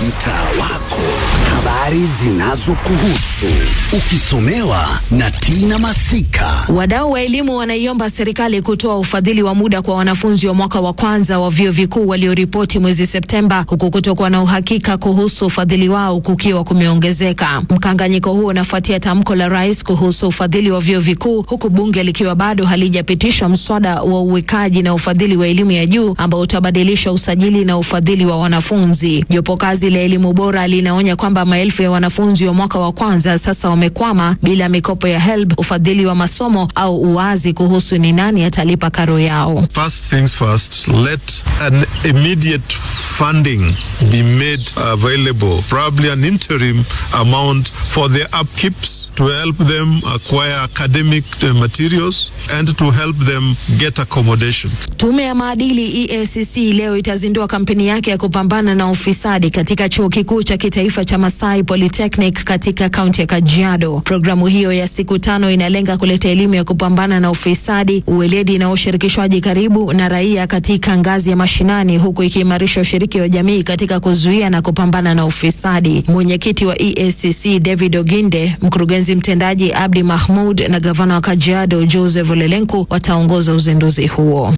mtaa wako, habari zinazokuhusu ukisomewa na Tina Masika. Wadau wa elimu wanaiomba serikali kutoa ufadhili wa muda kwa wanafunzi wa mwaka wa kwanza wa vyuo vikuu walioripoti mwezi Septemba, huku kutokuwa na uhakika kuhusu ufadhili wao kukiwa kumeongezeka. Mkanganyiko huo unafuatia tamko la rais kuhusu ufadhili wa vyuo vikuu, huku bunge likiwa bado halijapitisha mswada wa uwekaji na ufadhili wa elimu ya juu ambao utabadilisha usajili na ufadhili wa wanafunzi. Jopo kazi la elimu bora linaonya kwamba maelfu ya wanafunzi wa mwaka wa kwanza sasa wamekwama bila mikopo ya HELB, ufadhili wa masomo au uwazi kuhusu ni nani atalipa karo yao. First things first, let an immediate funding be made available, probably an interim amount for their upkeeps to help them acquire academic uh, materials and to help them get accommodation. Tume ya maadili EACC leo itazindua kampeni yake ya kupambana na ufisadi katika chuo kikuu cha kitaifa cha Masai Polytechnic katika kaunti ya Kajiado. Programu hiyo ya siku tano inalenga kuleta elimu ya kupambana na ufisadi, uweledi na ushirikishwaji karibu na raia katika ngazi ya mashinani, huku ikiimarisha ushiriki wa jamii katika kuzuia na kupambana na ufisadi. Mwenyekiti wa EACC David Oginde, mkurugenzi mtendaji Abdi Mahmud na gavana wa Kajiado Joseph Olelenku wataongoza uzinduzi huo.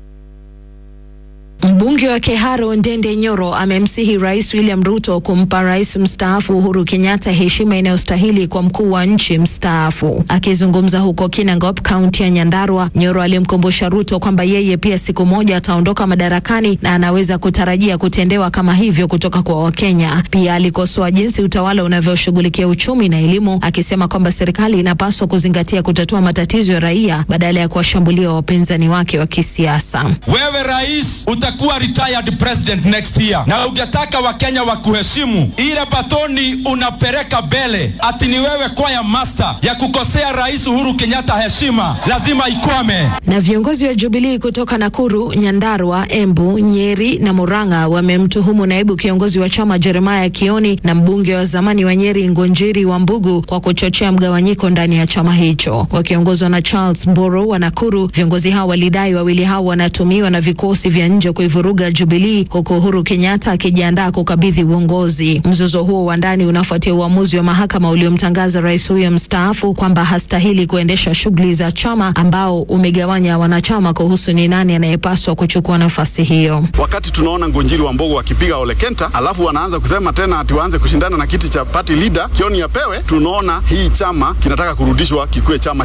Mbunge wa Keharo Ndende Nyoro amemsihi Rais William Ruto kumpa rais mstaafu Uhuru Kenyatta heshima inayostahili kwa mkuu wa nchi mstaafu. Akizungumza huko Kinangop, kaunti ya Nyandarua, Nyoro alimkumbusha Ruto kwamba yeye pia siku moja ataondoka madarakani na anaweza kutarajia kutendewa kama hivyo kutoka kwa Wakenya. Pia alikosoa jinsi utawala unavyoshughulikia uchumi na elimu, akisema kwamba serikali inapaswa kuzingatia kutatua matatizo ya raia badala ya kuwashambulia wapinzani wake wa kisiasa. Wewe rais utakuwa retired president next year, na ungetaka wakenya wakuheshimu, ile batoni unapeleka mbele, ati ni wewe kwaya master ya kukosea rais Uhuru Kenyatta heshima, lazima ikwame. Na viongozi wa Jubilii kutoka Nakuru, Nyandarua, Embu, Nyeri na Murang'a wamemtuhumu naibu kiongozi wa chama Jeremiah Kioni na mbunge wa zamani wa Nyeri Ngonjiri wa Mbugu kwa kuchochea mgawanyiko ndani ya chama hicho. Wakiongozwa na Charles Mburu wa Nakuru, viongozi hao walidai wawili hao wanatumiwa na vikosi vya nje kuivuruga Jubilii, huku Uhuru Kenyatta akijiandaa kukabidhi uongozi. Mzozo huo wa ndani unafuatia uamuzi wa mahakama uliomtangaza rais huyo mstaafu kwamba hastahili kuendesha shughuli za chama ambao umegawanya wanachama kuhusu ni nani anayepaswa kuchukua nafasi hiyo. Wakati tunaona Ngonjiri wa Mbogo wakipiga Ole Kenta, alafu wanaanza kusema tena ati waanze kushindana na kiti cha party leader Kioni apewe, tunaona hii chama kinataka kurudishwa kikuwe chama